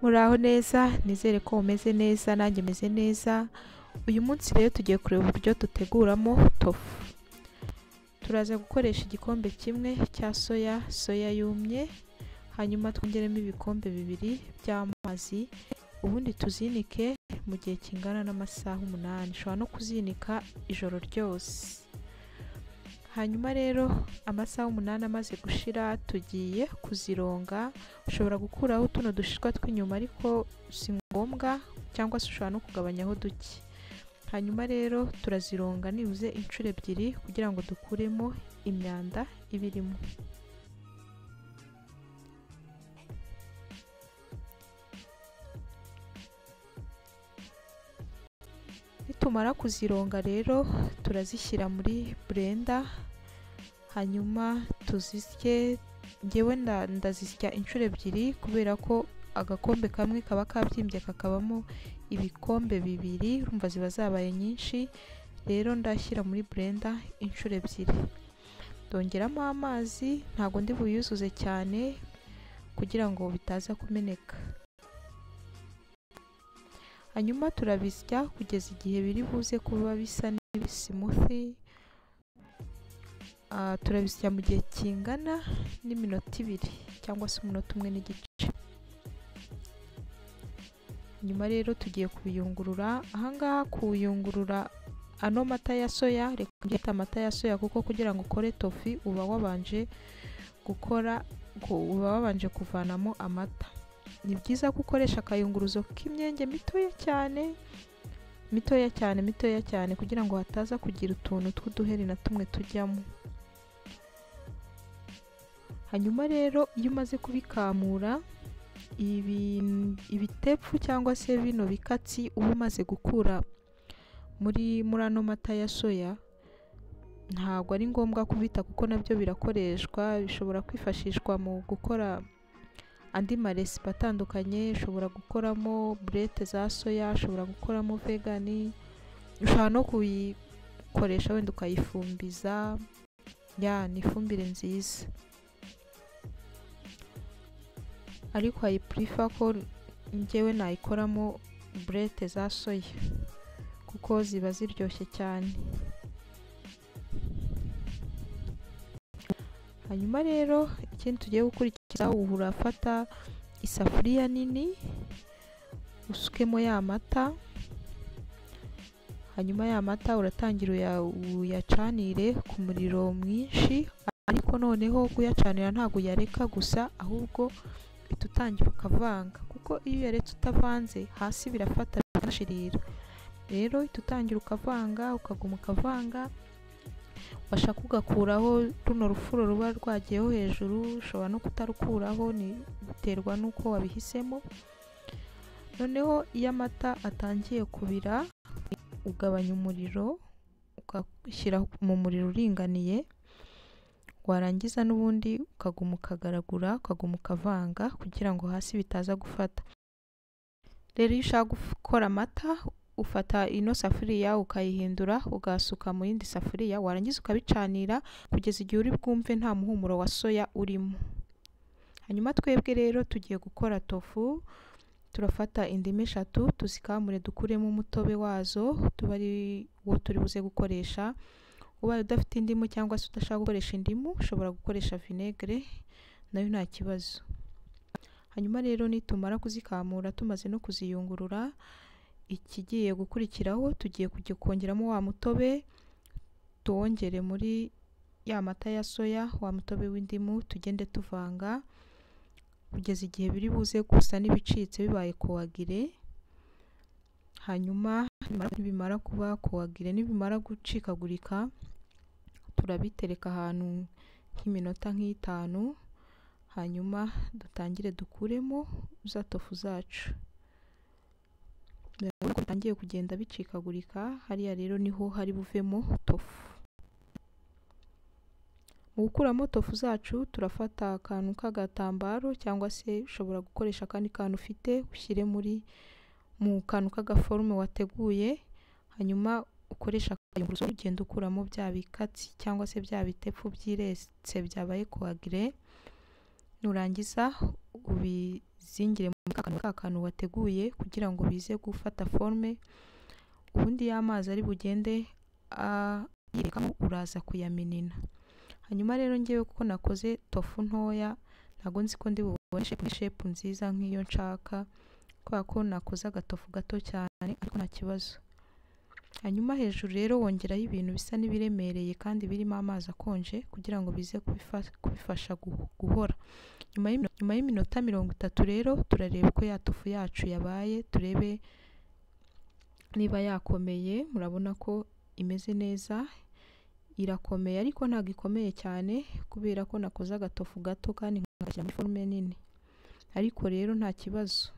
muraho neza nizere ko mumeze neza nanjye meze neza uyu munsi rero tugiye kureba uburyo duteguramo tofu turaza gukoresha igikombe kimwe cya soya soya yumye hanyuma twongeremo ibikombe bibiri by'amazi ubundi tuzinike mu gihe kingana n'amasaha umunani ushobora no kuzinika ijoro ryose hanyuma rero amasaha umunani amaze gushira tugiye kuzironga ushobora gukuraho tuno dushishwa tw'inyuma ariko si ngombwa cyangwa se ushobora no kugabanyaho duke hanyuma rero turazironga nibuze inshuro ebyiri kugira ngo dukuremo imyanda iba irimo nitumara kuzironga rero turazishyira muri blender hanyuma tuzisye ngewe nda- ndazisya inshuro ebyiri kubera ko agakombe kamwe kaba kabyimbye kakabamo ibikombe bibiri urumva ziba zabaye nyinshi rero ndashyira muri blender inshuro ebyiri ndongeramo amazi ntago ndi buyuzuze cyane kugira ngo bitaza kumeneka hanyuma turabisya kugeza igihe biri buze kuba bisa n'ibisimuthi Ah, turabisya mu gihe kingana n'iminota ibiri cyangwa se umunota umwe n'igice nyuma rero tugiye kubiyungurura ahangaha kuyungurura ano mata ya soya reka mbyita amata ya soya kuko kugira ngo ukore tofi uba wabanje gukora gu- uba wabanje kuvanamo amata ni byiza ko ukoresha akayunguruzo k'imyenge mitoya cyane mitoya cyane mitoya cyane kugira ngo hataza kugira utuntu tw'uduheri na tumwe tujyamo hanyuma rero iyo umaze kubikamura ibi- ibitepfu cyangwa se bino bikatsi uba umaze gukura muri muri ano mata ya soya ntabwo ari ngombwa kubita kuko nabyo birakoreshwa bishobora kwifashishwa mu gukora andi maresipi atandukanye ushobora gukoramo burete za soya ushobora gukoramo vegani ushobora no kuyikoresha wenda ukayifumbiza ya ni ifumbire nziza ariko ayipurifa ko njyewe nayikoramo burete za soya kuko ziba ziryoshye cyane hanyuma rero ikindi tugiye gukurikiza ubu urafata isafuriya nini usukemo ya mata hanyuma ya mata uratangira uya- uyacanire ku muriro mwinshi ariko noneho kuyacanira ntabwo uyareka gusa ahubwo uhita utangira ukavanga kuko iyo uyaretse utavanze hasi birafata bikanashirira rero uhita utangira ukavanga ukaguma ukavanga washaka ugakuraho runo rufuro ruba rwagiyeho hejuru ushobora no kutarukuraho ni biterwa n'uko wabihisemo noneho iyo amata atangiye kubira ugabanya umuriro ugashyira mu muriro uringaniye warangiza n'ubundi ukaguma ukagaragura ukaguma ukavanga kugira ngo hasi bitaza gufata rero iyo ushaka gukora amata ufata ino safuriya ukayihindura ugasuka mu yindi safuriya warangiza ukabicanira kugeza igihe uri bwumve nta muhumuro wa soya urimo hanyuma twebwe rero tugiye gukora tofu turafata indimu eshatu tuzikamure dukuremo umutobe wazo tuba ari wo turi buze gukoresha ubaye udafite indimu cyangwa se udashaka gukoresha indimu ushobora gukoresha vinegere nayo nta kibazo hanyuma rero nitumara kuzikamura tumaze no kuziyungurura ikigiye gukurikiraho tugiye kujya kongeramo wa mutobe tuwongere muri ya mata ya soya wa mutobe w'indimu tugende tuvanga kugeza igihe biri buze gusa n'ibicitse bibaye kowagire hanyuma nibimara- nibimara kuba kowagire nibimara gucikagurika turabitereka ahantu nk'iminota nk'itanu hanyuma dutangire dukuremo za tofu zacu urabona ko bitangiye kugenda bicikagurika hariya rero niho hari buvemo tofu mu gukuramo tofu zacu turafata akantu k'agatambaro cyangwa se ushobora gukoresha akandi kantu ufite ushyire muri mu kantu k'agaforume wateguye hanyuma ukoresha akayunguruzo ugenda ukuramo bya bikatsi cyangwa se bya bitepfu byiretse byabaye kuwagire nurangiza ubizingire kantu ka kantu wateguye kugira ngo bize gufata forme ubundi y'amazi ari bugende yirekamo uraza kuyamenena hanyuma rero ngewe kuko nakoze tofu ntoya ntabwo nzi ko ndi bubone shepu nziza nk'iyo nshaka kubera ko nakoze agatofu gato cyane ariko nta kibazo hanyuma hejuru rero wongeraho ibintu bisa n'ibiremereye kandi birimo amazi akonje kugira ngo bize kubifasha guhora nyuma y'iminota mirongo itatu rero turareba uko ya tofu yacu yabaye turebe niba yakomeye murabona ko imeze neza irakomeye ariko ntabwo ikomeye cyane kubera ko nakoze agatofu gato kandi nkashyira muri forume nini ariko rero nta kibazo